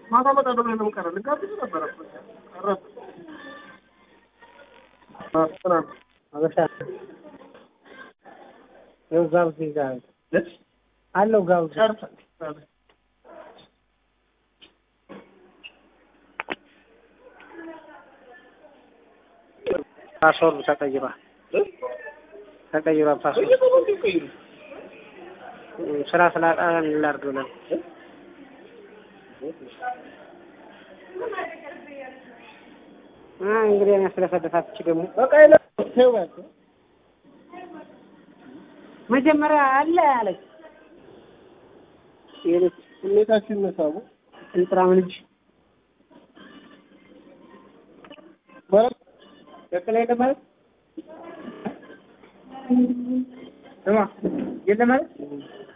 ማታ እመጣለሁ ብለህ ለምን ቀረህ? ልጋብዝህ ነበረ እኮ ቀረህ። አ ጥናት አበሻ ይኸው ጋብዝ ይዛል አለው ጋብዝ ጨርሰህ ፓስወርዱ ተቀይሯል ተቀይሯል ፓስወርድ በየቀኑ እንዴ ቀይሩ ስራ ስላጣ ላድርግ ብለን አ እንግዲህ እኔ ስለፈደፋች ደግሞ በቃ ይለ ተው በቃ መጀመሪያ አለ አለች ይሄ ስሜታችን ነሳቡ እንጥራም ልጅ ማለት ቀጥላ የለም ማለት ስማ የለም ማለት